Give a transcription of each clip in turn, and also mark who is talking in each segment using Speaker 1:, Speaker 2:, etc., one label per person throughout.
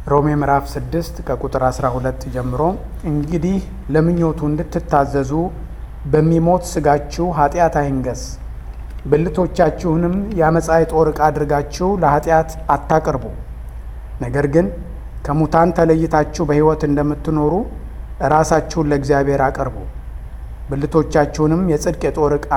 Speaker 1: ሮሜ ምዕራፍ 6 ከቁጥር 12 ጀምሮ እንግዲህ ለምኞቱ እንድትታዘዙ በሚሞት ስጋችሁ ኃጢአት አይንገስ፣ ብልቶቻችሁንም የአመፃ የጦር ዕቃ አድርጋችሁ ለኃጢአት አታቅርቡ። ነገር ግን ከሙታን ተለይታችሁ በሕይወት እንደምትኖሩ ራሳችሁን ለእግዚአብሔር አቅርቡ። ብልቶቻችሁንም የጽድቅ የጦር ዕቃ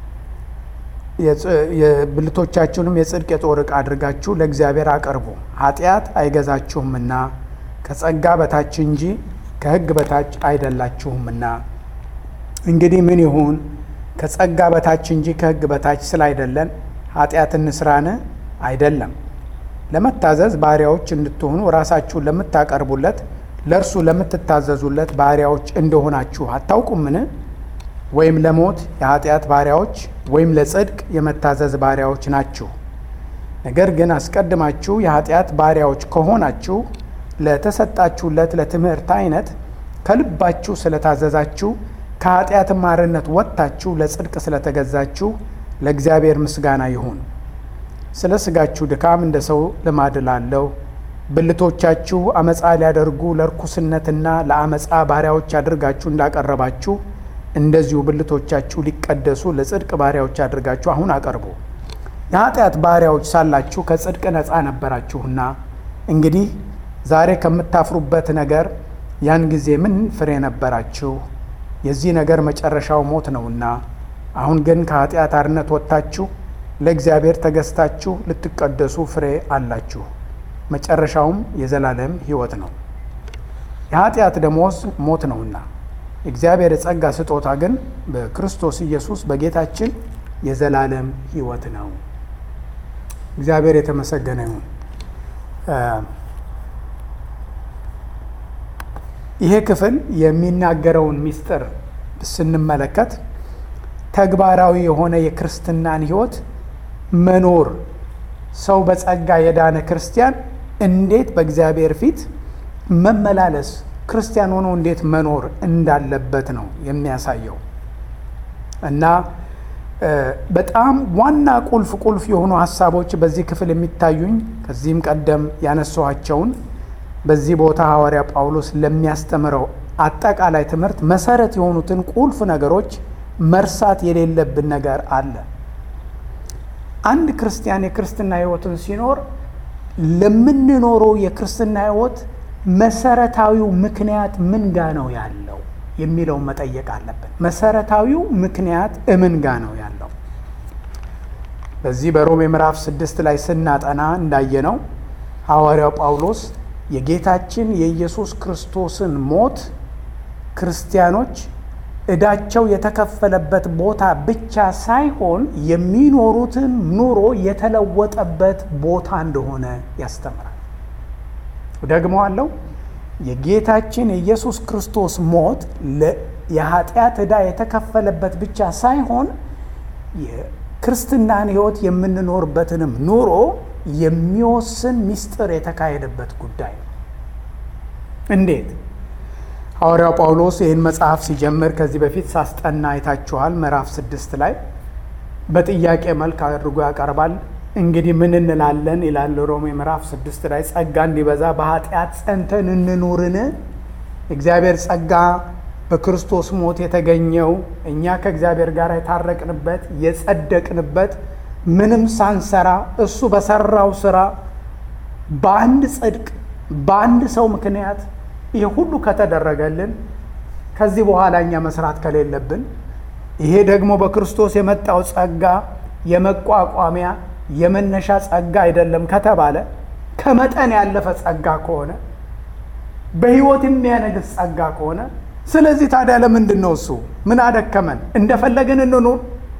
Speaker 1: ብልቶቻችሁንም የጽድቅ የጦር ዕቃ አድርጋችሁ ለእግዚአብሔር አቅርቡ። ኃጢአት አይገዛችሁምና ከጸጋ በታች እንጂ ከሕግ በታች አይደላችሁምና። እንግዲህ ምን ይሁን? ከጸጋ በታች እንጂ ከሕግ በታች ስላይደለን ኃጢአት እንስራን? አይደለም። ለመታዘዝ ባሪያዎች እንድትሆኑ ራሳችሁን ለምታቀርቡለት ለእርሱ ለምትታዘዙለት ባሪያዎች እንደሆናችሁ አታውቁምን? ወይም ለሞት የኃጢአት ባሪያዎች ወይም ለጽድቅ የመታዘዝ ባሪያዎች ናችሁ። ነገር ግን አስቀድማችሁ የኃጢአት ባሪያዎች ከሆናችሁ ለተሰጣችሁለት ለትምህርት አይነት ከልባችሁ ስለታዘዛችሁ ከኃጢአትም ባርነት ወጥታችሁ ለጽድቅ ስለተገዛችሁ ለእግዚአብሔር ምስጋና ይሁን። ስለ ሥጋችሁ ድካም እንደ ሰው ልማድ ላለው ብልቶቻችሁ አመፃ ሊያደርጉ ለርኩስነትና ለአመፃ ባሪያዎች አድርጋችሁ እንዳቀረባችሁ እንደዚሁ ብልቶቻችሁ ሊቀደሱ ለጽድቅ ባሪያዎች አድርጋችሁ አሁን አቀርቡ። የኃጢአት ባሪያዎች ሳላችሁ ከጽድቅ ነፃ ነበራችሁና፣ እንግዲህ ዛሬ ከምታፍሩበት ነገር ያን ጊዜ ምን ፍሬ ነበራችሁ? የዚህ ነገር መጨረሻው ሞት ነውና። አሁን ግን ከኃጢአት አርነት ወጥታችሁ ለእግዚአብሔር ተገዝታችሁ ልትቀደሱ ፍሬ አላችሁ። መጨረሻውም የዘላለም ሕይወት ነው። የኃጢአት ደሞዝ ሞት ነውና እግዚአብሔር የጸጋ ስጦታ ግን በክርስቶስ ኢየሱስ በጌታችን የዘላለም ሕይወት ነው። እግዚአብሔር የተመሰገነ ይሁን። ይሄ ክፍል የሚናገረውን ምስጢር ስንመለከት ተግባራዊ የሆነ የክርስትናን ሕይወት መኖር ሰው በጸጋ የዳነ ክርስቲያን እንዴት በእግዚአብሔር ፊት መመላለስ ክርስቲያን ሆኖ እንዴት መኖር እንዳለበት ነው የሚያሳየው እና በጣም ዋና ቁልፍ ቁልፍ የሆኑ ሀሳቦች በዚህ ክፍል የሚታዩኝ ከዚህም ቀደም ያነሷቸውን በዚህ ቦታ ሐዋርያ ጳውሎስ ለሚያስተምረው አጠቃላይ ትምህርት መሰረት የሆኑትን ቁልፍ ነገሮች መርሳት የሌለብን ነገር አለ። አንድ ክርስቲያን የክርስትና ሕይወትን ሲኖር ለምንኖረው የክርስትና ሕይወት መሰረታዊው ምክንያት ምን ጋ ነው ያለው የሚለውን መጠየቅ አለብን። መሰረታዊው ምክንያት እምን ጋ ነው ያለው? በዚህ በሮሜ ምዕራፍ ስድስት ላይ ስናጠና እንዳየነው ሐዋርያው ጳውሎስ የጌታችን የኢየሱስ ክርስቶስን ሞት ክርስቲያኖች ዕዳቸው የተከፈለበት ቦታ ብቻ ሳይሆን የሚኖሩትን ኑሮ የተለወጠበት ቦታ እንደሆነ ያስተምራል። ደግሞ አለው የጌታችን የኢየሱስ ክርስቶስ ሞት የኃጢአት ዕዳ የተከፈለበት ብቻ ሳይሆን የክርስትናን ሕይወት የምንኖርበትንም ኑሮ የሚወስን ምስጢር የተካሄደበት ጉዳይ ነው። እንዴት? ሐዋርያው ጳውሎስ ይህን መጽሐፍ ሲጀምር ከዚህ በፊት ሳስጠና አይታችኋል። ምዕራፍ ስድስት ላይ በጥያቄ መልክ አድርጎ ያቀርባል። እንግዲህ ምን እንላለን ይላል ሮሜ ምዕራፍ ስድስት ላይ ጸጋ እንዲበዛ በኃጢአት ጸንተን እንኑርን? እግዚአብሔር ጸጋ በክርስቶስ ሞት የተገኘው እኛ ከእግዚአብሔር ጋር የታረቅንበት የጸደቅንበት ምንም ሳንሰራ እሱ በሰራው ስራ በአንድ ጽድቅ በአንድ ሰው ምክንያት ይህ ሁሉ ከተደረገልን ከዚህ በኋላ እኛ መስራት ከሌለብን ይሄ ደግሞ በክርስቶስ የመጣው ጸጋ የመቋቋሚያ የመነሻ ጸጋ አይደለም ከተባለ ከመጠን ያለፈ ጸጋ ከሆነ በሕይወት የሚያነግስ ጸጋ ከሆነ ስለዚህ ታዲያ ለምንድን ነው እሱ ምን አደከመን? እንደፈለግን እንኑር?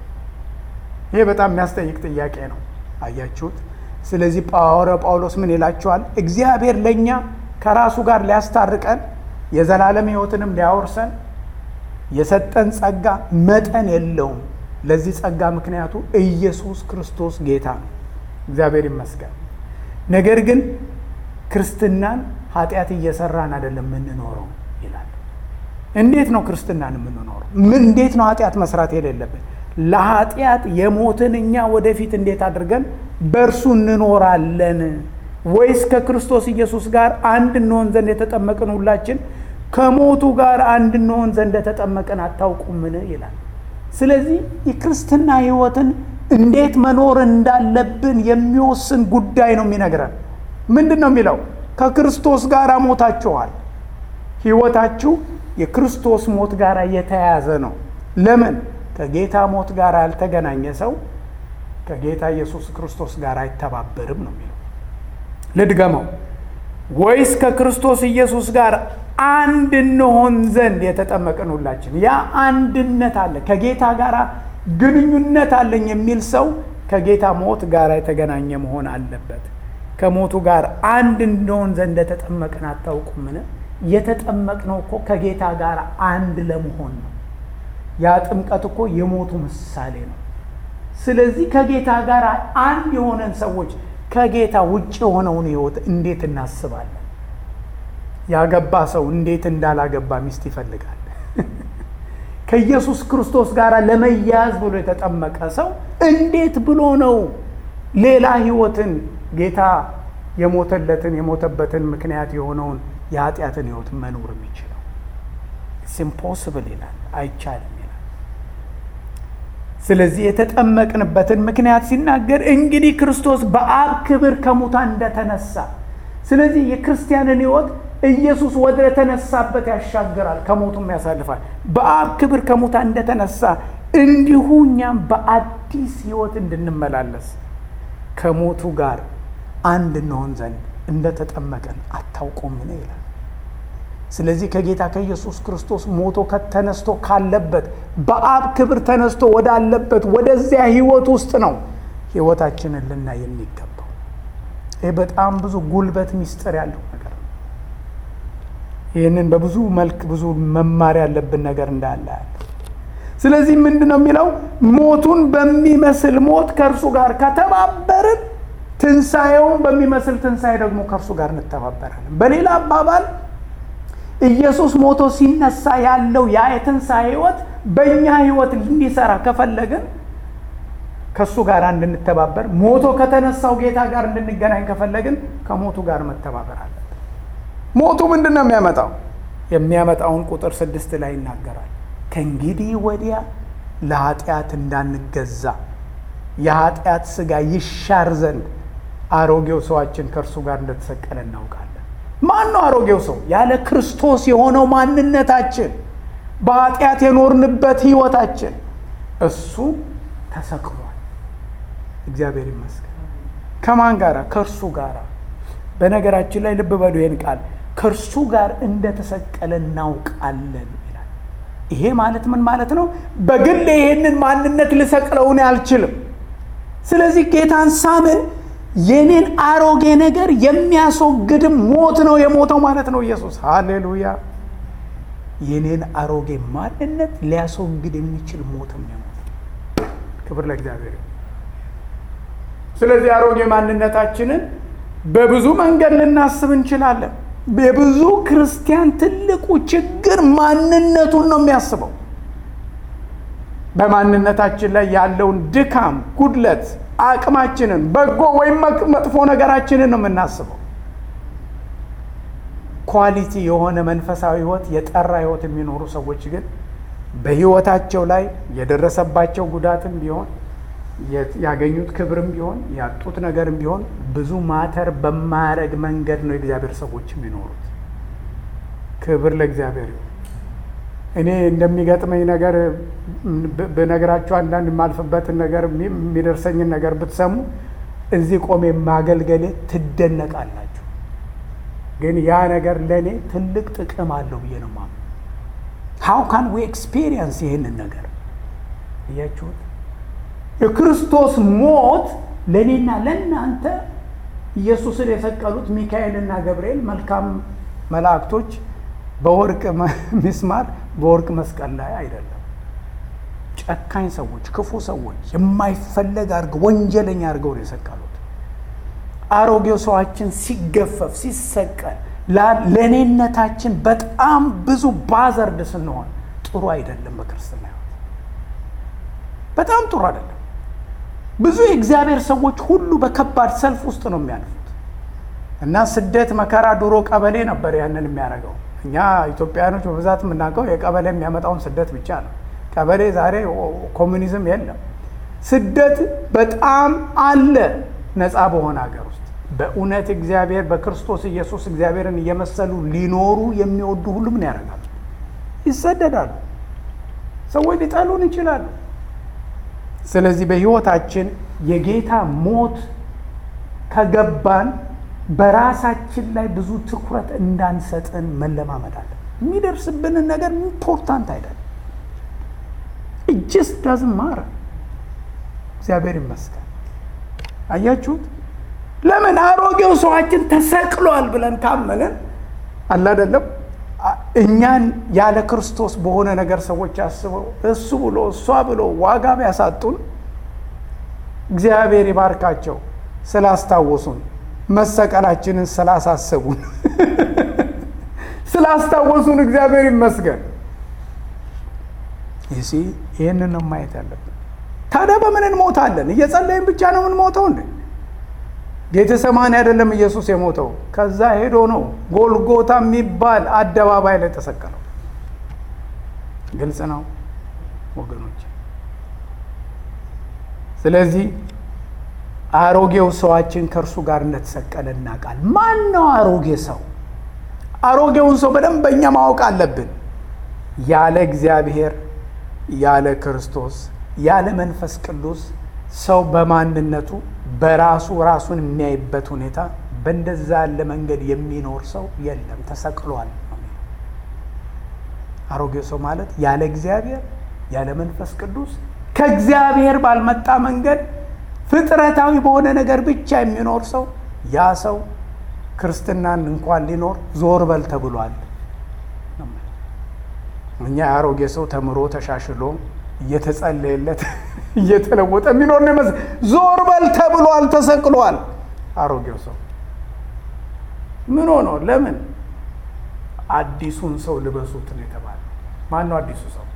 Speaker 1: ይሄ በጣም የሚያስጠይቅ ጥያቄ ነው። አያችሁት? ስለዚህ ሐዋርያው ጳውሎስ ምን ይላችኋል? እግዚአብሔር ለእኛ ከራሱ ጋር ሊያስታርቀን የዘላለም ሕይወትንም ሊያወርሰን የሰጠን ጸጋ መጠን የለውም። ለዚህ ጸጋ ምክንያቱ ኢየሱስ ክርስቶስ ጌታ ነው። እግዚአብሔር ይመስገን። ነገር ግን ክርስትናን ኃጢአት እየሰራን አይደለም የምንኖረው ይላል። እንዴት ነው ክርስትናን የምንኖረው? ምን እንዴት ነው ኃጢአት መስራት የሌለብን? ለኃጢአት የሞትን እኛ ወደፊት እንዴት አድርገን በእርሱ እንኖራለን ወይስ ከክርስቶስ ኢየሱስ ጋር አንድ እንሆን ዘንድ የተጠመቅን ሁላችን ከሞቱ ጋር አንድ እንሆን ዘንድ የተጠመቅን አታውቁምን? ይላል። ስለዚህ የክርስትና ሕይወትን እንዴት መኖር እንዳለብን የሚወስን ጉዳይ ነው የሚነግረን። ምንድን ነው የሚለው? ከክርስቶስ ጋር ሞታችኋል። ሕይወታችሁ የክርስቶስ ሞት ጋር የተያያዘ ነው። ለምን? ከጌታ ሞት ጋር ያልተገናኘ ሰው ከጌታ ኢየሱስ ክርስቶስ ጋር አይተባበርም ነው የሚለው። ልድገመው። ወይስ ከክርስቶስ ኢየሱስ ጋር አንድ እንሆን ዘንድ የተጠመቅን ሁላችን። ያ አንድነት አለ፣ ከጌታ ጋር ግንኙነት አለኝ የሚል ሰው ከጌታ ሞት ጋር የተገናኘ መሆን አለበት። ከሞቱ ጋር አንድ እንሆን ዘንድ የተጠመቅን አታውቁምን? የተጠመቅነው እኮ ከጌታ ጋር አንድ ለመሆን ነው። ያ ጥምቀት እኮ የሞቱ ምሳሌ ነው። ስለዚህ ከጌታ ጋር አንድ የሆነን ሰዎች ከጌታ ውጭ የሆነውን ሕይወት እንዴት እናስባለን? ያገባ ሰው እንዴት እንዳላገባ ሚስት ይፈልጋል? ከኢየሱስ ክርስቶስ ጋር ለመያያዝ ብሎ የተጠመቀ ሰው እንዴት ብሎ ነው ሌላ ሕይወትን ጌታ የሞተለትን የሞተበትን ምክንያት የሆነውን የኃጢአትን ሕይወት መኖር የሚችለው? ኢምፖስብል ይላል፣ አይቻልም ይላል። ስለዚህ የተጠመቅንበትን ምክንያት ሲናገር እንግዲህ ክርስቶስ በአብ ክብር ከሙታን እንደተነሳ፣ ስለዚህ የክርስቲያንን ሕይወት ኢየሱስ ወደ ተነሳበት ያሻግራል፣ ከሞቱም ያሳልፋል። በአብ ክብር ከሙታን እንደተነሳ እንዲሁ እኛም በአዲስ ሕይወት እንድንመላለስ ከሞቱ ጋር አንድ እንሆን ዘንድ እንደተጠመቀን አታውቁምን? ይላል። ስለዚህ ከጌታ ከኢየሱስ ክርስቶስ ሞቶ ከተነስቶ ካለበት በአብ ክብር ተነስቶ ወዳለበት ወደዚያ ሕይወት ውስጥ ነው ሕይወታችንን ልናይ የሚገባው። ይህ በጣም ብዙ ጉልበት ሚስጥር ያለው ነገር ነው። ይህንን በብዙ መልክ ብዙ መማር ያለብን ነገር እንዳለ ያለ። ስለዚህ ምንድን ነው የሚለው? ሞቱን በሚመስል ሞት ከእርሱ ጋር ከተባበርን ትንሣኤውን በሚመስል ትንሣኤ ደግሞ ከእርሱ ጋር እንተባበራለን። በሌላ አባባል ኢየሱስ ሞቶ ሲነሳ ያለው ያ የትንሣኤ ሕይወት በእኛ ሕይወት እንዲሰራ ከፈለግን ከእሱ ጋር እንድንተባበር፣ ሞቶ ከተነሳው ጌታ ጋር እንድንገናኝ ከፈለግን ከሞቱ ጋር መተባበር አለብን። ሞቱ ምንድን ነው የሚያመጣው? የሚያመጣውን ቁጥር ስድስት ላይ ይናገራል። ከእንግዲህ ወዲያ ለኃጢአት እንዳንገዛ የኃጢአት ሥጋ ይሻር ዘንድ አሮጌው ሰዋችን ከእርሱ ጋር እንደተሰቀለ እናውቃለን። ማን ነው አሮጌው ሰው? ያለ ክርስቶስ የሆነው ማንነታችን፣ በኃጢአት የኖርንበት ሕይወታችን እሱ ተሰቅሏል። እግዚአብሔር ይመስገን። ከማን ጋር? ከእርሱ ጋር። በነገራችን ላይ ልብ በሉ ይህን ቃል ከእርሱ ጋር እንደተሰቀለ እናውቃለን ይላል። ይሄ ማለት ምን ማለት ነው? በግል ይሄንን ማንነት ልሰቅለውን አልችልም። ስለዚህ ጌታን ሳምን የኔን አሮጌ ነገር የሚያስወግድም ሞት ነው የሞተው ማለት ነው ኢየሱስ። ሃሌሉያ! የኔን አሮጌ ማንነት ሊያስወግድ የሚችል ሞትም ነው። ክብር ለእግዚአብሔር። ስለዚህ አሮጌ ማንነታችንን በብዙ መንገድ ልናስብ እንችላለን። የብዙ ክርስቲያን ትልቁ ችግር ማንነቱን ነው የሚያስበው። በማንነታችን ላይ ያለውን ድካም፣ ጉድለት አቅማችንን በጎ ወይም መጥፎ ነገራችንን ነው የምናስበው። ኳሊቲ የሆነ መንፈሳዊ ሕይወት የጠራ ሕይወት የሚኖሩ ሰዎች ግን በሕይወታቸው ላይ የደረሰባቸው ጉዳትም ቢሆን ያገኙት ክብርም ቢሆን ያጡት ነገርም ቢሆን ብዙ ማተር በማያደርግ መንገድ ነው የእግዚአብሔር ሰዎች የሚኖሩት። ክብር ለእግዚአብሔር ይሁን። እኔ እንደሚገጥመኝ ነገር ብነግራችሁ አንዳንድ የማልፍበትን ነገር የሚደርሰኝን ነገር ብትሰሙ እዚህ ቆሜ ማገልገሌ ትደነቃላችሁ። ግን ያ ነገር ለእኔ ትልቅ ጥቅም አለው ብዬ ነው የማምነው። ሃው ካን ዊ ኤክስፔሪየንስ ይህንን ነገር እያችሁት የክርስቶስ ሞት ለእኔና ለእናንተ ኢየሱስን የሰቀሉት ሚካኤልና ገብርኤል መልካም መላእክቶች በወርቅ ሚስማር በወርቅ መስቀል ላይ አይደለም። ጨካኝ ሰዎች፣ ክፉ ሰዎች የማይፈለግ አድርገው ወንጀለኛ አድርገው ነው የሰቀሉት። አሮጌው ሰዋችን ሲገፈፍ ሲሰቀል ለእኔነታችን በጣም ብዙ ባዘርድ ስንሆን ጥሩ አይደለም። በክርስትና ሕይወት በጣም ጥሩ አይደለም። ብዙ የእግዚአብሔር ሰዎች ሁሉ በከባድ ሰልፍ ውስጥ ነው የሚያልፉት። እና ስደት መከራ ድሮ ቀበሌ ነበር ያንን የሚያደርገው። እኛ ኢትዮጵያውያኖች በብዛት የምናውቀው የቀበሌ የሚያመጣውን ስደት ብቻ ነው። ቀበሌ ዛሬ ኮሚኒዝም የለም። ስደት በጣም አለ ነፃ በሆነ ሀገር ውስጥ በእውነት እግዚአብሔር በክርስቶስ ኢየሱስ እግዚአብሔርን እየመሰሉ ሊኖሩ የሚወዱ ሁሉ ምን ያደርጋሉ? ይሰደዳሉ። ሰዎች ሊጠሉን ይችላሉ። ስለዚህ በሕይወታችን የጌታ ሞት ከገባን በራሳችን ላይ ብዙ ትኩረት እንዳንሰጥን መለማመድ አለ። የሚደርስብንን ነገር ኢምፖርታንት አይደለም። እጅስ ዳዝም ማረ እግዚአብሔር ይመስገን። አያችሁት? ለምን አሮጌው ሰዋችን ተሰቅሏል ብለን ካመንን አለ አይደለም እኛን ያለ ክርስቶስ በሆነ ነገር ሰዎች አስበው እሱ ብሎ እሷ ብሎ ዋጋ ቢያሳጡን እግዚአብሔር ይባርካቸው ስላስታወሱን መሰቀላችንን ስላሳሰቡን ስላስታወሱን እግዚአብሔር ይመስገን። ይሲ ይህንን ነው ማየት ያለብን። ታዲያ በምን እንሞታለን? እየጸለይን ብቻ ነው የምንሞተው እንዴ? ጌተሰማኒ አይደለም ኢየሱስ የሞተው፣ ከዛ ሄዶ ነው ጎልጎታ የሚባል አደባባይ ላይ ተሰቀለው። ግልጽ ነው ወገኖች። ስለዚህ አሮጌው ሰዋችን ከእርሱ ጋር እንደተሰቀለ እናውቃል። ማን ነው አሮጌ ሰው? አሮጌውን ሰው በደንብ በእኛ ማወቅ አለብን። ያለ እግዚአብሔር፣ ያለ ክርስቶስ፣ ያለ መንፈስ ቅዱስ ሰው በማንነቱ በራሱ ራሱን የሚያይበት ሁኔታ በእንደዛ ያለ መንገድ የሚኖር ሰው የለም፣ ተሰቅሏል። አሮጌው ሰው ማለት ያለ እግዚአብሔር ያለ መንፈስ ቅዱስ ከእግዚአብሔር ባልመጣ መንገድ ፍጥረታዊ በሆነ ነገር ብቻ የሚኖር ሰው ያ ሰው ክርስትናን እንኳን ሊኖር ዞር በል ተብሏል። እኛ የአሮጌ ሰው ተምሮ ተሻሽሎ እየተጸለየለት እየተለወጠ የሚኖር ነው ይመስል ዞር በል ተብሏል፣ ተሰቅሏል። አሮጌው ሰው ምን ሆኖ ለምን አዲሱን ሰው ልበሱት ነው የተባለ። ማን ነው አዲሱ ሰው?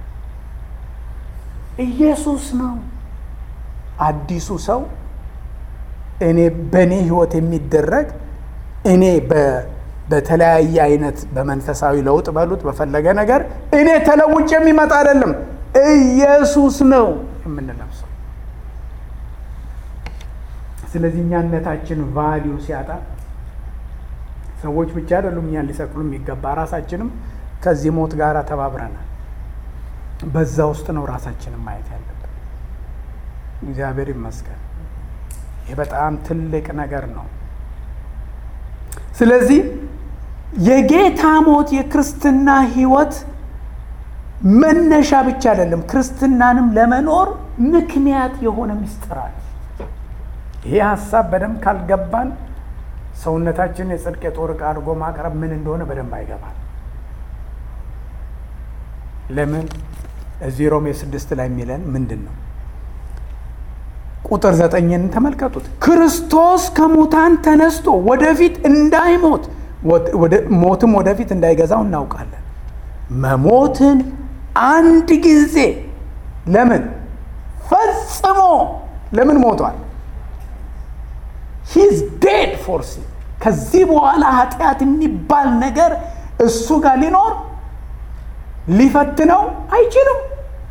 Speaker 1: ኢየሱስ ነው። አዲሱ ሰው እኔ በእኔ ህይወት የሚደረግ እኔ በተለያየ አይነት በመንፈሳዊ ለውጥ በሉት በፈለገ ነገር እኔ ተለውጭ የሚመጣ አይደለም፣ ኢየሱስ ነው የምንለብሰው። ስለዚህ እኛነታችን ቫሊዩ ሲያጣ ሰዎች ብቻ አይደሉም እኛን ሊሰቅሉ የሚገባ ራሳችንም ከዚህ ሞት ጋር ተባብረናል። በዛ ውስጥ ነው ራሳችንን ማየት ያለብን። እግዚአብሔር ይመስገን። ይህ በጣም ትልቅ ነገር ነው። ስለዚህ የጌታ ሞት የክርስትና ህይወት መነሻ ብቻ አይደለም፣ ክርስትናንም ለመኖር ምክንያት የሆነ ምስጢር አለ። ይህ ሀሳብ በደንብ ካልገባን ሰውነታችንን የጽድቅ የጦር ዕቃ አድርጎ ማቅረብ ምን እንደሆነ በደንብ አይገባል። ለምን እዚህ ሮሜ ስድስት ላይ የሚለን ምንድን ነው? ቁጥር ዘጠኝን ተመልከቱት። ክርስቶስ ከሙታን ተነስቶ ወደፊት እንዳይሞት ሞትም ወደፊት እንዳይገዛው እናውቃለን። መሞትን አንድ ጊዜ ለምን ፈጽሞ ለምን ሞቷል? ሂዝ ዴድ ፎር ሲን ከዚህ በኋላ ኃጢአት የሚባል ነገር እሱ ጋር ሊኖር ሊፈትነው አይችልም።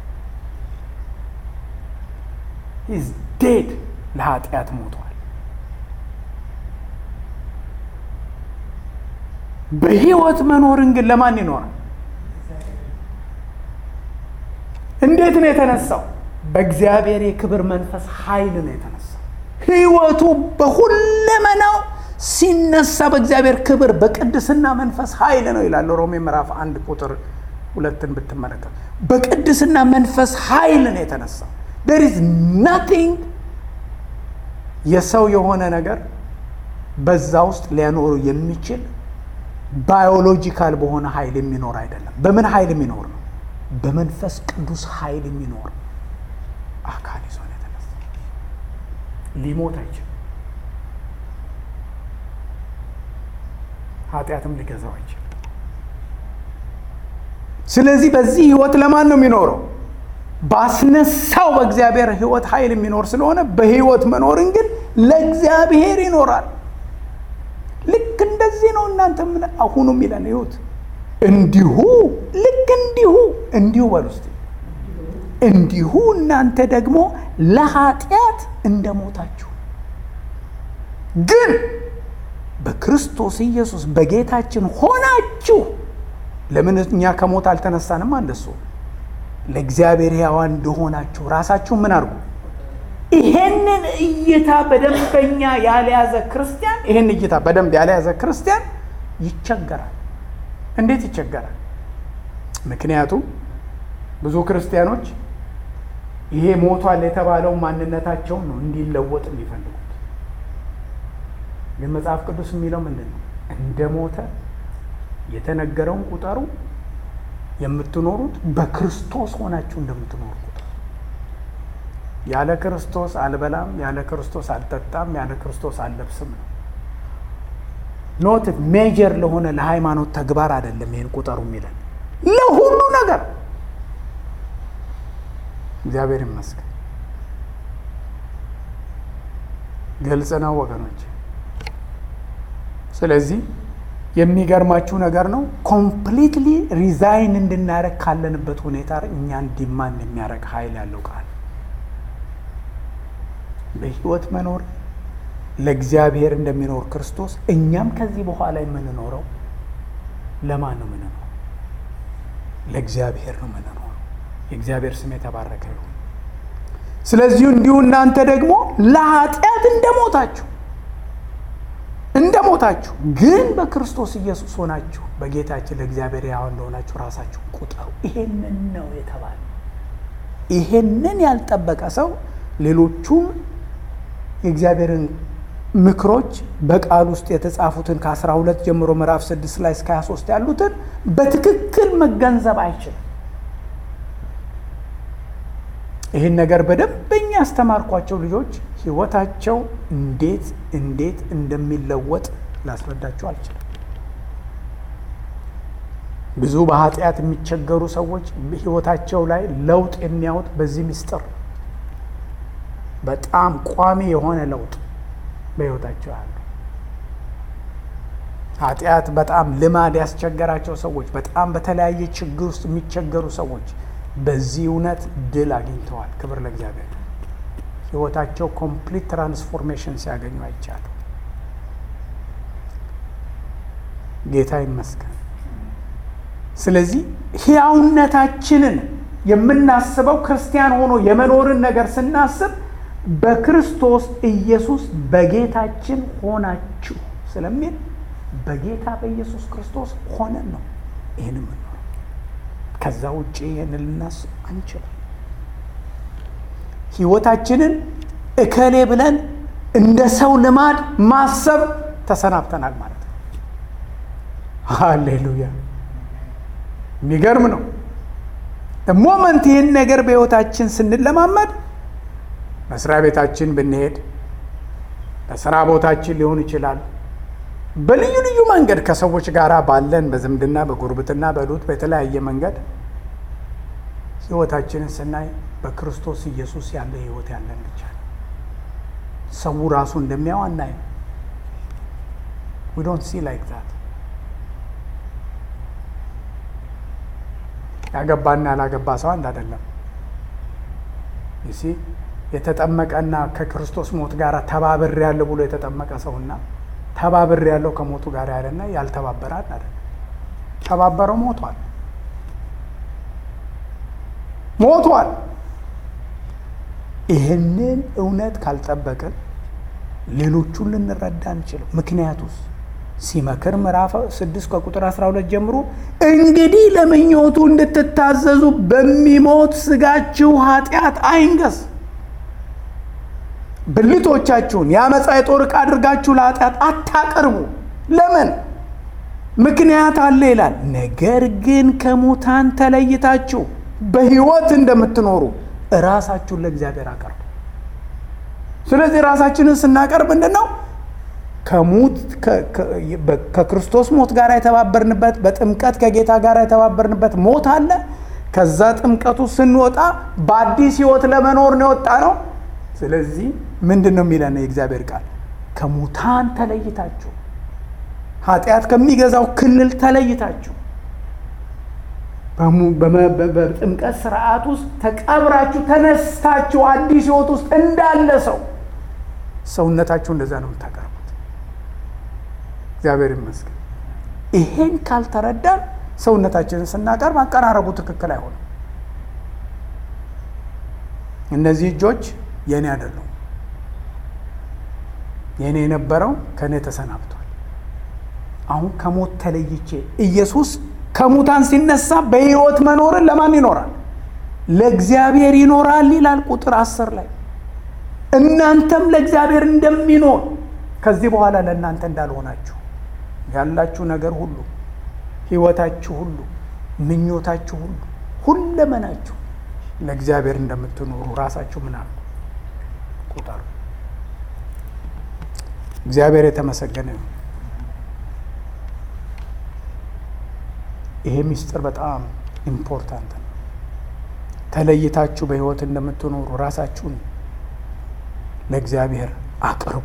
Speaker 1: ሂዝ ዴድ ለኃጢአት ሞቷል። በህይወት መኖርን ግን ለማን ይኖራል? እንዴት ነው የተነሳው? በእግዚአብሔር የክብር መንፈስ ኃይል ነው የተነሳው። ህይወቱ በሁለመናው ሲነሳ በእግዚአብሔር ክብር በቅድስና መንፈስ ኃይል ነው ይላል ሮሜ ምዕራፍ አንድ ቁጥር ሁለትን ብትመለከት በቅድስና መንፈስ ኃይል ነው የተነሳው። ዴር ኢዝ ናቲንግ የሰው የሆነ ነገር በዛ ውስጥ ሊያኖሩ የሚችል ባዮሎጂካል በሆነ ኃይል የሚኖር አይደለም። በምን ኃይል የሚኖር ነው? በመንፈስ ቅዱስ ኃይል የሚኖር አካል ይዞ ነው የተነሳ። ሊሞት አይችልም። ኃጢአትም ሊገዛው አይችልም። ስለዚህ በዚህ ህይወት ለማን ነው የሚኖረው? ባስነሳው በእግዚአብሔር ህይወት ኃይል የሚኖር ስለሆነ በህይወት መኖርን ግን ለእግዚአብሔር ይኖራል። ልክ እንደዚህ ነው እናንተ ምን አሁኑ የሚለን ይሁት እንዲሁ ልክ እንዲሁ እንዲሁ በሉ እስቲ እንዲሁ እናንተ ደግሞ ለኃጢአት እንደሞታችሁ ግን በክርስቶስ ኢየሱስ በጌታችን ሆናችሁ ለምን እኛ ከሞት አልተነሳንም? አንደሱ ለእግዚአብሔር ሕያዋን እንደሆናችሁ ራሳችሁ ምን አድርጉ። ይሄንን እይታ በደንበኛ ያልያዘ ክርስቲያን ይሄን እይታ በደንብ ያልያዘ ክርስቲያን ይቸገራል። እንዴት ይቸገራል? ምክንያቱም ብዙ ክርስቲያኖች ይሄ ሞቷል የተባለው ማንነታቸውን ነው እንዲለወጥ የሚፈልጉት። ግን መጽሐፍ ቅዱስ የሚለው ምንድን ነው? እንደ ሞተ የተነገረውን ቁጠሩ፣ የምትኖሩት በክርስቶስ ሆናችሁ እንደምትኖሩ ቁጠሩ። ያለ ክርስቶስ አልበላም፣ ያለ ክርስቶስ አልጠጣም፣ ያለ ክርስቶስ አልለብስም ነው። ኖት ሜጀር ለሆነ ለሃይማኖት ተግባር አይደለም። ይህን ቁጠሩ የሚለን ለሁሉ ነገር እግዚአብሔር ይመስገን። ግልጽ ነው ወገኖች። ስለዚህ የሚገርማችሁ ነገር ነው። ኮምፕሊትሊ ሪዛይን እንድናደረግ ካለንበት ሁኔታ እኛን ዲማንድ የሚያደርግ ኃይል ያለው ቃል በህይወት መኖር ለእግዚአብሔር እንደሚኖር ክርስቶስ እኛም ከዚህ በኋላ የምንኖረው ለማን ነው የምንኖረው? ለእግዚአብሔር ነው የምንኖረው። የእግዚአብሔር ስም የተባረከ ይሁን። ስለዚሁ እንዲሁ እናንተ ደግሞ ለኃጢአት እንደሞታችሁ እንደሞታችሁ ግን በክርስቶስ ኢየሱስ ሆናችሁ በጌታችን ለእግዚአብሔር ያው እንደሆናችሁ ራሳችሁ ቁጠሩ። ይሄንን ነው የተባለ። ይሄንን ያልጠበቀ ሰው ሌሎቹም የእግዚአብሔርን ምክሮች በቃል ውስጥ የተጻፉትን ከአስራ ሁለት ጀምሮ ምዕራፍ ስድስት ላይ እስከ 23 ያሉትን በትክክል መገንዘብ አይችልም። ይህን ነገር በደንበኛ ያስተማርኳቸው ልጆች ህይወታቸው እንዴት እንዴት እንደሚለወጥ ላስረዳቸው አልችልም። ብዙ በኃጢአት የሚቸገሩ ሰዎች ህይወታቸው ላይ ለውጥ የሚያዩት በዚህ ምስጢር በጣም ቋሚ የሆነ ለውጥ በህይወታቸው ያሉ ኃጢአት በጣም ልማድ ያስቸገራቸው ሰዎች፣ በጣም በተለያየ ችግር ውስጥ የሚቸገሩ ሰዎች በዚህ እውነት ድል አግኝተዋል። ክብር ለእግዚአብሔር። ህይወታቸው ኮምፕሊት ትራንስፎርሜሽን ሲያገኙ አይቻሉ። ጌታ ይመስገን። ስለዚህ ህያውነታችንን የምናስበው ክርስቲያን ሆኖ የመኖርን ነገር ስናስብ በክርስቶስ ኢየሱስ በጌታችን ሆናችሁ ስለሚል በጌታ በኢየሱስ ክርስቶስ ሆነን ነው ይህን የምንኖረው። ከዛ ውጭ ይህን ልናስብ አንችልም። ህይወታችንን እከሌ ብለን እንደ ሰው ልማድ ማሰብ ተሰናብተናል ማለት ነው። ሃሌሉያ! የሚገርም ነው። ሞመንት ይህን ነገር በህይወታችን ስንለማመድ መስሪያ ቤታችን ብንሄድ፣ በስራ ቦታችን ሊሆን ይችላል። በልዩ ልዩ መንገድ ከሰዎች ጋር ባለን በዝምድና በጉርብትና በሉት በተለያየ መንገድ ህይወታችንን ስናይ በክርስቶስ ኢየሱስ ያለ ህይወት ያለን ብቻ ነው። ሰው ራሱ እንደሚያው አናይም። ዊ ዶንት ሲ ላይክ ዛት። ያገባና ያላገባ ሰው አንድ አይደለም። ይሲ የተጠመቀና ከክርስቶስ ሞት ጋር ተባብር ያለ ብሎ የተጠመቀ ሰውና ተባብር ያለው ከሞቱ ጋር ያለና ያልተባበረ አንድ አይደለም። ተባበረው ሞቷል ሞቷል። ይህንን እውነት ካልጠበቅን ሌሎቹን ልንረዳ አንችልም። ምክንያቱስ ሲመክር ምዕራፍ 6 ከቁጥር 12 ጀምሮ እንግዲህ ለምኞቱ እንድትታዘዙ በሚሞት ስጋችሁ ኃጢአት አይንገስ፣ ብልቶቻችሁን የአመፃ የጦር ዕቃ አድርጋችሁ ለኃጢአት አታቀርቡ። ለምን? ምክንያት አለ ይላል። ነገር ግን ከሙታን ተለይታችሁ በሕይወት እንደምትኖሩ ራሳችሁን ለእግዚአብሔር አቀርቡ። ስለዚህ ራሳችንን ስናቀርብ ምንድን ነው? ከክርስቶስ ሞት ጋር የተባበርንበት በጥምቀት ከጌታ ጋር የተባበርንበት ሞት አለ። ከዛ ጥምቀቱ ስንወጣ በአዲስ ሕይወት ለመኖር ነው የወጣ ነው። ስለዚህ ምንድን ነው የሚለን የእግዚአብሔር ቃል? ከሙታን ተለይታችሁ ኃጢአት ከሚገዛው ክልል ተለይታችሁ በጥምቀት ስርዓት ውስጥ ተቀብራችሁ ተነስታችሁ አዲስ ህይወት ውስጥ እንዳለ ሰው ሰውነታችሁ እንደዛ ነው የምታቀርቡት። እግዚአብሔር ይመስገን። ይሄን ካልተረዳን ሰውነታችንን ስናቀርብ አቀራረቡ ትክክል አይሆንም። እነዚህ እጆች የእኔ አይደሉም። የእኔ የነበረው ከእኔ ተሰናብቷል። አሁን ከሞት ተለይቼ ኢየሱስ ከሙታን ሲነሳ በህይወት መኖርን ለማን ይኖራል? ለእግዚአብሔር ይኖራል ይላል ቁጥር አስር ላይ እናንተም ለእግዚአብሔር እንደሚኖር ከዚህ በኋላ ለእናንተ እንዳልሆናችሁ ያላችሁ ነገር ሁሉ ህይወታችሁ ሁሉ ምኞታችሁ ሁሉ ሁለመናችሁ ለእግዚአብሔር እንደምትኖሩ ራሳችሁ ምን አሉ ቁጠሩ። እግዚአብሔር የተመሰገነ ነው። ይሄ ምስጢር በጣም ኢምፖርታንት ነው። ተለይታችሁ በህይወት እንደምትኖሩ ራሳችሁን ለእግዚአብሔር አቅርቡ።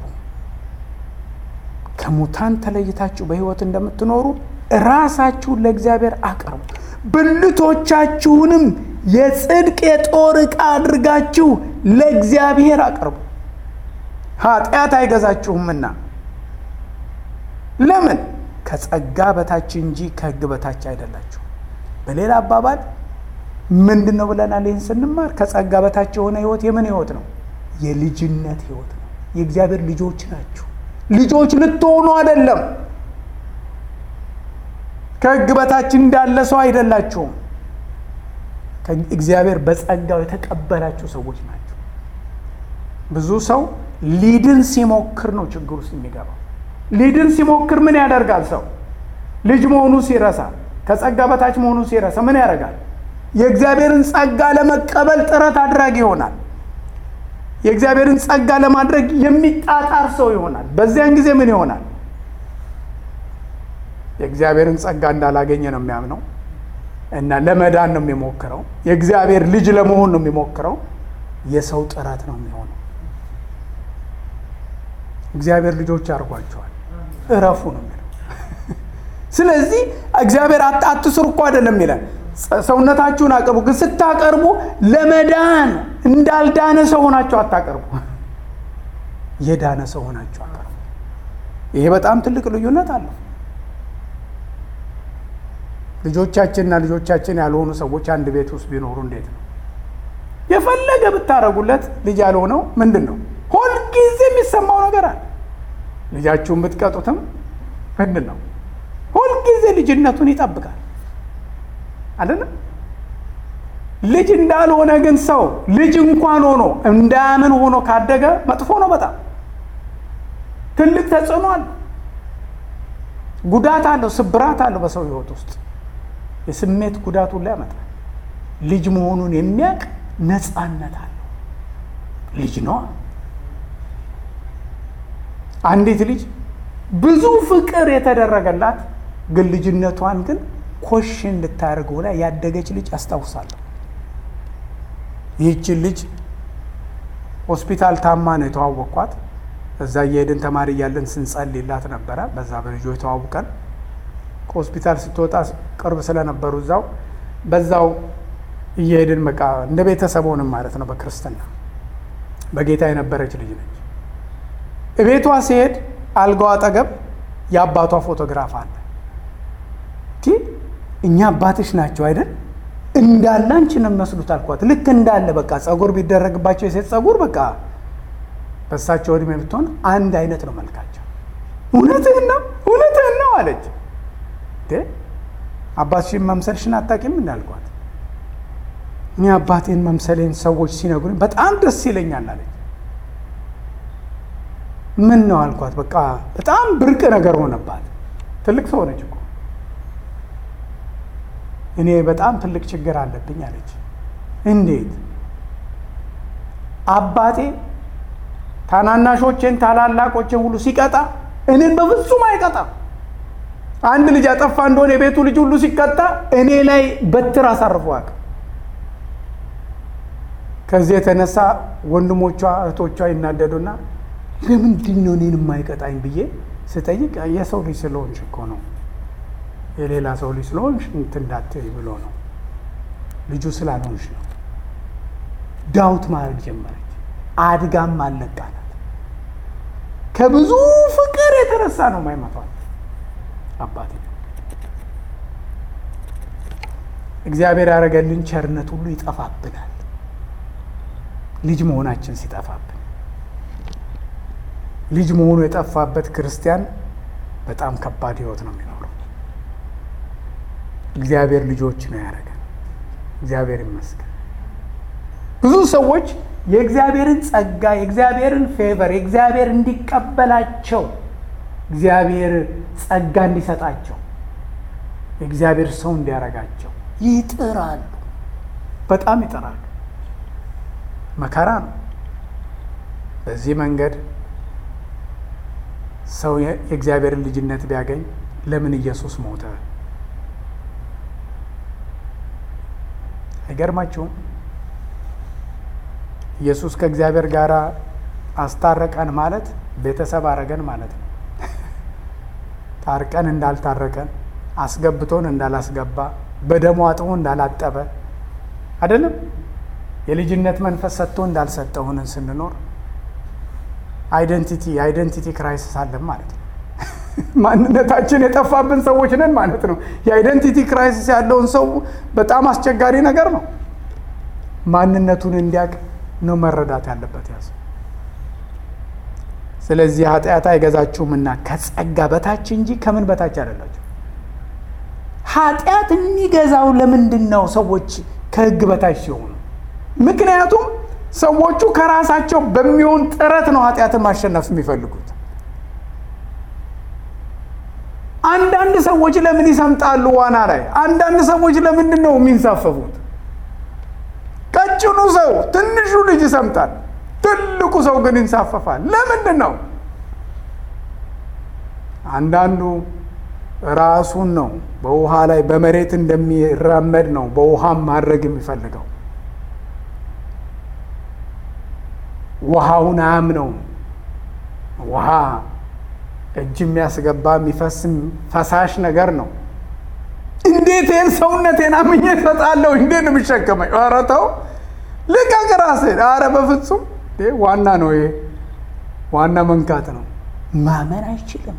Speaker 1: ከሙታን ተለይታችሁ በህይወት እንደምትኖሩ ራሳችሁን ለእግዚአብሔር አቅርቡ። ብልቶቻችሁንም የጽድቅ የጦር ዕቃ አድርጋችሁ ለእግዚአብሔር አቅርቡ። ኃጢአት አይገዛችሁምና። ለምን? ከጸጋ በታች እንጂ ከህግ በታች አይደላችሁ። በሌላ አባባል ምንድን ነው ብለናል? ይህን ስንማር ከጸጋ በታች የሆነ ህይወት የምን ህይወት ነው? የልጅነት ህይወት ነው። የእግዚአብሔር ልጆች ናችሁ። ልጆች ልትሆኑ አይደለም። ከህግ በታች እንዳለ ሰው አይደላችሁም። እግዚአብሔር በጸጋው የተቀበላችሁ ሰዎች ናቸው። ብዙ ሰው ሊድን ሲሞክር ነው ችግር ውስጥ የሚገባው። ሊድን ሲሞክር ምን ያደርጋል? ሰው ልጅ መሆኑ ሲረሳ፣ ከጸጋ በታች መሆኑ ሲረሳ ምን ያደርጋል? የእግዚአብሔርን ጸጋ ለመቀበል ጥረት አድራጊ ይሆናል። የእግዚአብሔርን ጸጋ ለማድረግ የሚጣጣር ሰው ይሆናል። በዚያን ጊዜ ምን ይሆናል? የእግዚአብሔርን ጸጋ እንዳላገኘ ነው የሚያምነው እና ለመዳን ነው የሚሞክረው። የእግዚአብሔር ልጅ ለመሆን ነው የሚሞክረው። የሰው ጥረት ነው የሚሆነው። እግዚአብሔር ልጆች አድርጓቸዋል። እረፉ ነው የሚለው። ስለዚህ እግዚአብሔር አትስሩ እኮ አይደለም የሚለን ሰውነታችሁን አቅርቡ። ግን ስታቀርቡ ለመዳን እንዳልዳነ ሰው ሆናችሁ አታቀርቡ። የዳነ ሰው ሆናችሁ አቀርቡ። ይሄ በጣም ትልቅ ልዩነት አለው። ልጆቻችንና ልጆቻችን ያልሆኑ ሰዎች አንድ ቤት ውስጥ ቢኖሩ እንዴት ነው? የፈለገ ብታረጉለት ልጅ ያልሆነው ምንድን ነው? ሁልጊዜ የሚሰማው ነገር አለ። ልጃችሁን ብትቀጡትም ምንድን ነው? ሁልጊዜ ልጅነቱን ይጠብቃል አይደለም። ልጅ እንዳልሆነ ግን ሰው ልጅ እንኳን ሆኖ እንዳያምን ሆኖ ካደገ መጥፎ ነው። በጣም ትልቅ ተጽዕኖ አለው፣ ጉዳት አለው፣ ስብራት አለው በሰው ሕይወት ውስጥ የስሜት ጉዳት ሁሉ ያመጣል። ልጅ መሆኑን የሚያውቅ ነፃነት አለው። ልጅ ነዋ። አንዲት ልጅ ብዙ ፍቅር የተደረገላት ግን ልጅነቷን ግን ኮሽ እንድታደርገው ላይ ያደገች ልጅ አስታውሳለሁ። ይህችን ልጅ ሆስፒታል ታማ ነው የተዋወቅኳት። እዛ እየሄድን ተማሪ እያለን ስንጸልይላት ነበረ። በዛ በልጆ የተዋውቀን ከሆስፒታል ስትወጣ ቅርብ ስለነበሩ እዛው በዛው እየሄድን በቃ እንደ ቤተሰብ ሆንም ማለት ነው። በክርስትና በጌታ የነበረች ልጅ ነች። እቤቷ ሲሄድ አልጋዋ አጠገብ የአባቷ ፎቶግራፍ አለ። እኛ አባትሽ ናቸው አይደል? እንዳለ አንቺን መስሉት አልኳት። ልክ እንዳለ በቃ ጸጉር ቢደረግባቸው የሴት ጸጉር በቃ በሳቸው እድሜ ብትሆን አንድ አይነት ነው መልካቸው። እውነትህን ነው እውነትህን ነው አለች። አባትሽን መምሰልሽን አታውቂም እንዳልኳት እኔ አባቴን መምሰሌን ሰዎች ሲነግሩኝ በጣም ደስ ይለኛል አለች። ምን ነው አልኳት። በቃ በጣም ብርቅ ነገር ሆነባት። ትልቅ ሰው ሆነች እኮ እኔ በጣም ትልቅ ችግር አለብኝ አለች። እንዴት? አባቴ ታናናሾቼን ታላላቆቼን ሁሉ ሲቀጣ እኔን በፍጹም አይቀጣም። አንድ ልጅ አጠፋ እንደሆነ የቤቱ ልጅ ሁሉ ሲቀጣ እኔ ላይ በትር አሳርፎ አያውቅም። ከዚህ የተነሳ ወንድሞቿ እህቶቿ ይናደዱና ለምንድን ነው እኔን የማይቀጣኝ ብዬ ስጠይቅ የሰው ልጅ ስለሆንሽ እኮ ነው የሌላ ሰው ልጅ ስለሆንሽ እንትን እንዳትዪ ብሎ ነው ልጁ ስላልሆንሽ ነው። ዳውት ማድረግ ጀመረች። አድጋም አልነቃላት። ከብዙ ፍቅር የተነሳ ነው ማይመቷል አባቴ እግዚአብሔር ያደረገልን ቸርነት ሁሉ ይጠፋብናል። ልጅ መሆናችን ሲጠፋብን ልጅ መሆኑ የጠፋበት ክርስቲያን በጣም ከባድ ሕይወት ነው የሚኖረው። እግዚአብሔር ልጆች ነው ያደረገን። እግዚአብሔር ይመስገን። ብዙ ሰዎች የእግዚአብሔርን ጸጋ፣ የእግዚአብሔርን ፌቨር፣ የእግዚአብሔር እንዲቀበላቸው እግዚአብሔር ጸጋ እንዲሰጣቸው የእግዚአብሔር ሰው እንዲያረጋቸው ይጥራሉ። በጣም ይጥራሉ። መከራ ነው። በዚህ መንገድ ሰው የእግዚአብሔርን ልጅነት ቢያገኝ ለምን ኢየሱስ ሞተ? አይገርማችሁም? ኢየሱስ ከእግዚአብሔር ጋር አስታረቀን ማለት ቤተሰብ አረገን ማለት ነው። ታርቀን እንዳልታረቀን፣ አስገብቶን እንዳላስገባ፣ በደሙ አጥቦ እንዳላጠበ አይደለም። የልጅነት መንፈስ ሰጥቶ እንዳልሰጠ ሆነን ስንኖር አይደንቲቲ የአይደንቲቲ ክራይሲስ አለን ማለት ነው። ማንነታችን የጠፋብን ሰዎች ነን ማለት ነው። የአይደንቲቲ ክራይሲስ ያለውን ሰው በጣም አስቸጋሪ ነገር ነው። ማንነቱን እንዲያውቅ ነው መረዳት ያለበት ያዝ። ስለዚህ ኃጢአት አይገዛችሁምና ከጸጋ በታች እንጂ ከምን በታች አይደላችሁ። ኃጢአት የሚገዛው ለምንድን ነው? ሰዎች ከህግ በታች ሲሆኑ ምክንያቱም ሰዎቹ ከራሳቸው በሚሆን ጥረት ነው ኃጢአትን ማሸነፍ የሚፈልጉት። አንዳንድ ሰዎች ለምን ይሰምጣሉ ዋና ላይ? አንዳንድ ሰዎች ለምንድን ነው የሚንሳፈፉት? ቀጭኑ ሰው ትንሹ ልጅ ይሰምጣል፣ ትልቁ ሰው ግን ይንሳፈፋል። ለምንድን ነው? አንዳንዱ ራሱን ነው በውሃ ላይ በመሬት እንደሚራመድ ነው በውሃም ማድረግ የሚፈልገው ውሃውን አያምነውም። ውሃ እጅ የሚያስገባ የሚፈስ ፈሳሽ ነገር ነው። እንዴት ይህን ሰውነቴን አምኜ እሰጣለሁ? እንዴት ነው የሚሸከመኝ? ኧረ ተው ልቀቅ ራስህን። ኧረ በፍጹም ዋና ነው ይሄ ዋና መንካት ነው። ማመን አይችልም።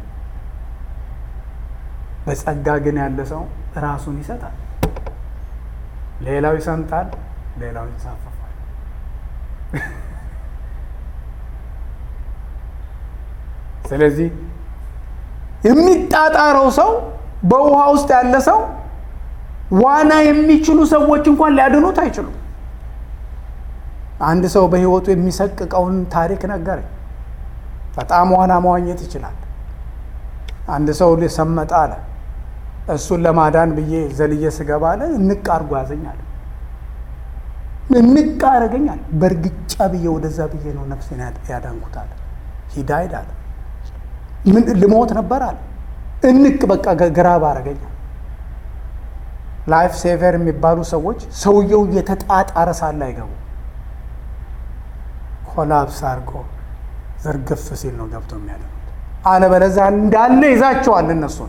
Speaker 1: በጸጋ ግን ያለ ሰው ራሱን ይሰጣል። ሌላው ይሰምጣል፣ ሌላው ይንሳፈፋል። ስለዚህ የሚጣጣረው ሰው በውሃ ውስጥ ያለ ሰው ዋና የሚችሉ ሰዎች እንኳን ሊያድኑት አይችሉም። አንድ ሰው በሕይወቱ የሚሰቅቀውን ታሪክ ነገረኝ። በጣም ዋና መዋኘት ይችላል። አንድ ሰው ሰመጠ አለ። እሱን ለማዳን ብዬ ዘልዬ ስገባ አለ እንቅ አድርጎ ያዘኛል። እንቅ አደረገኛል። በእርግጫ ብዬ ወደዛ ብዬ ነው ነፍሴን ያዳንኩት አለ። ሂዳይድ አለ ምን ልሞት ነበር አለ። እንቅ በቃ ግራ ባረገኛል። ላይፍ ሴቨር የሚባሉ ሰዎች ሰውየው የተጣጣረ ሳለ አይገቡ ኮላፕስ አድርጎ ዝርግፍ ሲል ነው ገብቶ የሚያደርጉት። አለበለዚያ እንዳለ ይዛቸዋል፣ እነሱን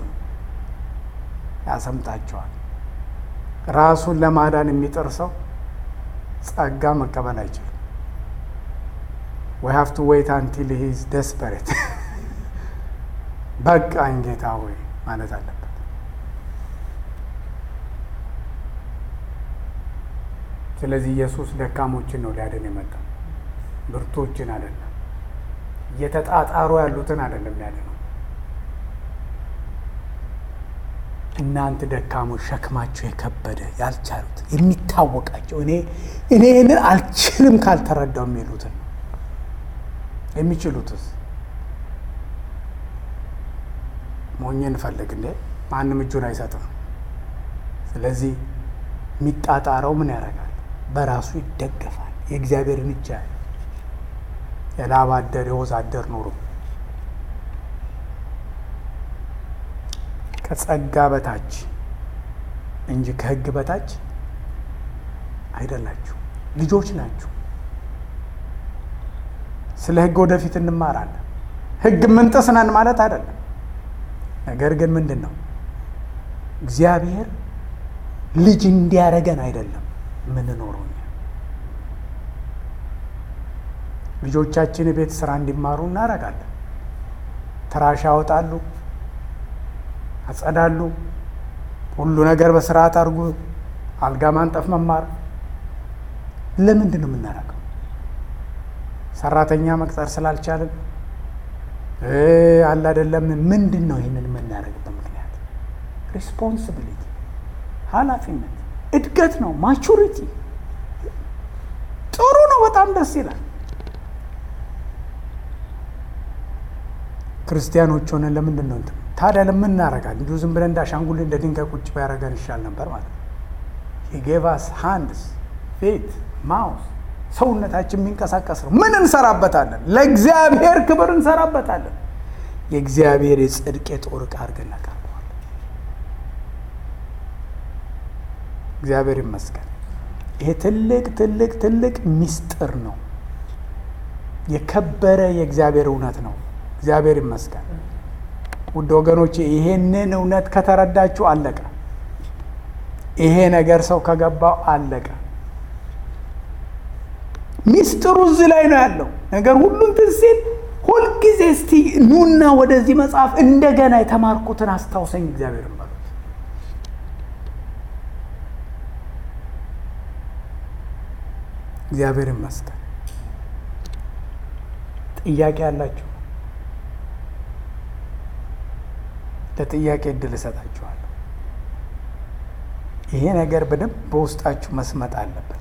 Speaker 1: ያሰምጣቸዋል። ራሱን ለማዳን የሚጥር ሰው ጸጋ መቀበል አይችልም። ዊ ሃቭ ቱ ዌይት አንቲል ሂ ኢዝ ደስፐሬት በቃኝ ጌታ ሆይ ማለት አለበት። ስለዚህ ኢየሱስ ደካሞችን ነው ሊያድን የመጣው ብርቶችን አይደለም። እየተጣጣሩ ያሉትን አይደለም ያድነው። እናንተ ደካሞች ሸክማቸው የከበደ ያልቻሉት የሚታወቃቸው እኔ እኔ ይህንን አልችልም ካልተረዳው የሚሉትን የሚችሉትስ ሞኝ እንፈልግ እንዴ? ማንም እጁን አይሰጥም። ስለዚህ የሚጣጣረው ምን ያደርጋል? በራሱ ይደገፋል። የእግዚአብሔርን እጅ ያለ የላብ አደር የወዝ አደር ኑሮ ከጸጋ በታች እንጂ ከሕግ በታች አይደላችሁ። ልጆች ናችሁ። ስለ ሕግ ወደፊት እንማራለን። ሕግ ምንጥስ ነን ማለት አይደለም። ነገር ግን ምንድን ነው እግዚአብሔር ልጅ እንዲያረገን አይደለም ምንኖረው እኛ ልጆቻችን የቤት ስራ እንዲማሩ እናደርጋለን። ትራሽ ያወጣሉ፣ አጸዳሉ፣ ሁሉ ነገር በስርዓት አድርጉ፣ አልጋ ማንጠፍ መማር። ለምንድን ነው የምናደርገው? ሰራተኛ መቅጠር ስላልቻልን አለ አይደለም። ምንድን ነው ይህንን የምናደርግበት ምክንያት? ሪስፖንሲቢሊቲ ኃላፊነት፣ እድገት ነው። ማቹሪቲ ጥሩ ነው። በጣም ደስ ይላል። ክርስቲያኖች ሆነን ለምንድን ነው እንትን ታዲያ ለምን እናደርጋለን? እንዲሁ ዝም ብለን እንዳሻንጉል እንደ ድንጋይ ቁጭ ቢያደርገን ይሻል ነበር ማለት ነው። ጌቫስ ሃንድስ ፊት ማውስ ሰውነታችን የሚንቀሳቀስ ነው። ምን እንሰራበታለን? ለእግዚአብሔር ክብር እንሰራበታለን። የእግዚአብሔር የጽድቅ የጦር ዕቃ አድርገን እናቀርበዋለን። እግዚአብሔር ይመስገን። ይሄ ትልቅ ትልቅ ትልቅ ሚስጥር ነው። የከበረ የእግዚአብሔር እውነት ነው። እግዚአብሔር ይመስገን። ውድ ወገኖቼ ይሄንን እውነት ከተረዳችሁ አለቀ። ይሄ ነገር ሰው ከገባው አለቀ። ሚስጥሩ እዚህ ላይ ነው ያለው ነገር ሁሉ እንትን ሲል ሁልጊዜ እስቲ ኑና ወደዚህ መጽሐፍ እንደገና የተማርኩትን አስታውሰኝ እግዚአብሔር በሉት። እግዚአብሔር ይመስገን። ጥያቄ ያላችሁ ለጥያቄ እድል እሰጣችኋለሁ። ይሄ ነገር በደንብ በውስጣችሁ መስመጥ አለበት።